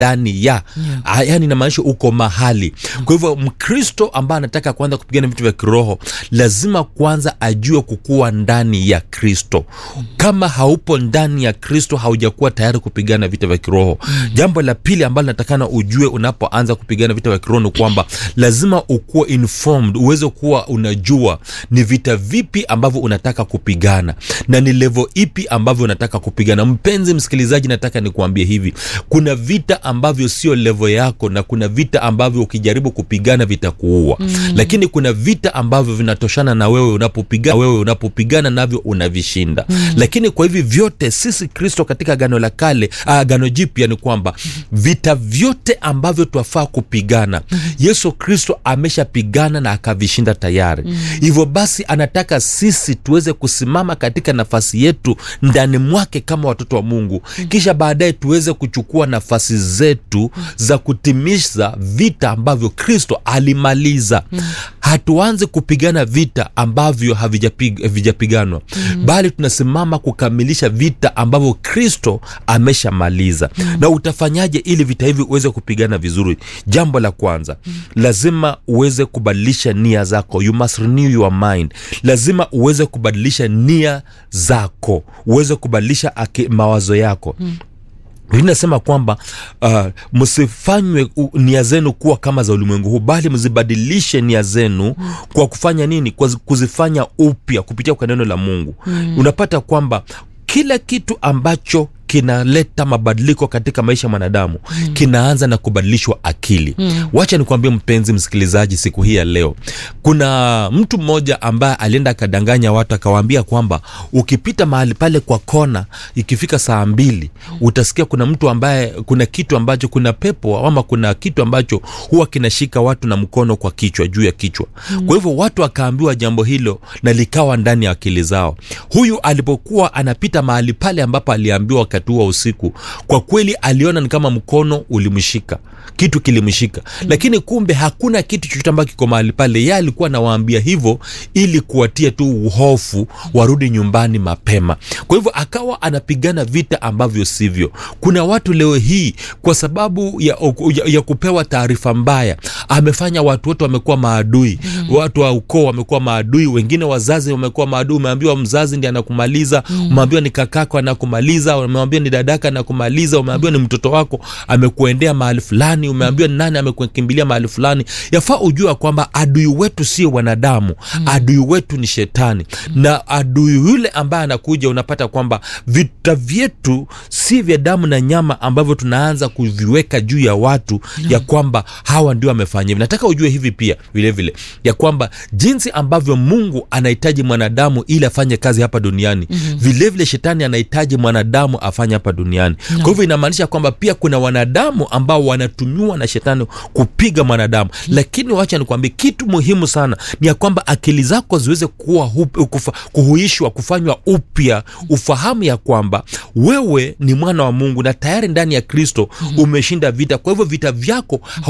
ndani ya yeah. yani inamaanisha uko mahali kwa hivyo mkristo ambaye anataka kuanza kupigana vitu vya kiroho lazima kwanza ajue kukuwa ndani ya kristo kama haupo ndani ya kristo haujakuwa tayari kupigana vita vya kiroho jambo la pili ambalo natakana ujue unapoanza kupigana vita vya kiroho ni kwamba lazima ukuwa informed uweze kuwa unajua ni vita vipi ambavyo unataka kupigana na ni levo ipi ambavyo unataka kupigana mpenzi msikilizaji nataka nikuambie hivi kuna vita ambavyo sio levo yako na kuna vita ambavyo ukijaribu kupigana vitakuua mm. lakini kuna vita ambavyo vinatoshana na wewe unapopigana wewe unapopigana navyo unavishinda mm. lakini kwa hivi vyote sisi kristo katika gano la kale agano jipya ni kwamba vita vyote ambavyo twafaa kupigana mm. yesu kristo ameshapigana na akavishinda tayari mm. hivyo basi anataka sisi tuweze kusimama katika nafasi yetu ndani mwake kama watoto wa mungu mm. kisha baadaye tuweze kuchukua nafasi zetu za kutimiza vita ambavyo kristo alimaliza mm. hatuanze kupigana vita ambavyo havijapig- havijapiganwa mm. bali tunasimama kukamilisha vita ambavyo kristo ameshamaliza mm. na utafanyaje ili vita hivi uweze kupigana vizuri jambo la kwanza mm. lazima uweze kubadilisha nia zako you must renew your mind lazima uweze kubadilisha nia zako uweze kubadilisha aki, mawazo yako mm inasema kwamba uh, msifanywe u- nia zenu kuwa kama za ulimwengu huu bali mzibadilishe nia zenu mm. kwa kufanya nini kwa zi- kuzifanya upya kupitia kwa neno la mungu mm. unapata kwamba kila kitu ambacho kinaleta mabadiliko katika maisha ya mwanadamu mm. kinaanza na kubadilishwa akili mm. wacha nikuambie mpenzi msikilizaji siku hii ya leo kuna mtu mmoja ambaye alienda akadanganya watu akawaambia kwamba ukipita mahali pale kwa kona ikifika saa mbili utasikia kuna mtu ambaye kuna kitu ambacho kuna pepo ama kuna kitu ambacho huwa kinashika watu na mkono kwa kichwa juu ya kichwa mm. kwa hivyo watu wakaambiwa jambo hilo na likawa ndani ya akili zao huyu alipokuwa anapita mahali pale ambapo aliambiwa wakati huo wa usiku kwa kweli aliona ni kama mkono ulimshika kitu kilimshika mm. lakini kumbe hakuna kitu chochote ambacho kiko mahali pale ye alikuwa anawaambia hivyo ili kuwatia tu hofu warudi nyumbani mapema kwa hivyo akawa anapigana vita ambavyo sivyo kuna watu leo hii kwa sababu ya, ya, ya kupewa taarifa mbaya amefanya watu wote wamekuwa maadui mm. watu wa ukoo wamekuwa maadui wengine wazazi wamekuwa maadui umeambiwa mzazi ndi anakumaliza mm. umeambiwa ni kakako anakumaliza umeambiwa ni dadaka anakumaliza umeambiwa ni mtoto wako amekuendea mahali fulani umeambiwa ni nani amekukimbilia mahali fulani yafaa ujua kwamba adui wetu sio wanadamu mm. adui wetu ni shetani mm. na adui yule ambaye anakuja unapata kwamba vita vyetu si vya damu na nyama ambavyo tunaanza kuviweka juu ya watu mm. ya kwamba hawa ndio wamefanya hivi nataka ujue hivi pia vilevile vile, ya kwamba jinsi ambavyo mungu anahitaji mwanadamu ili afanye kazi hapa duniani mm-hmm. vilevile shetani anahitaji mwanadamu afanye hapa duniani no. kwa hivyo inamaanisha kwamba pia kuna wanadamu ambao wanatumiwa na shetani kupiga mwanadamu mm-hmm. lakini wacha nikwambie kitu muhimu sana ni ya kwamba akili zako ziweze kuwa hup, kufa, kuhuishwa kufanywa upya ufahamu ya kwamba wewe ni mwana wa mungu na tayari ndani ya kristo mm-hmm. umeshinda vita kwa hivyo vita vyako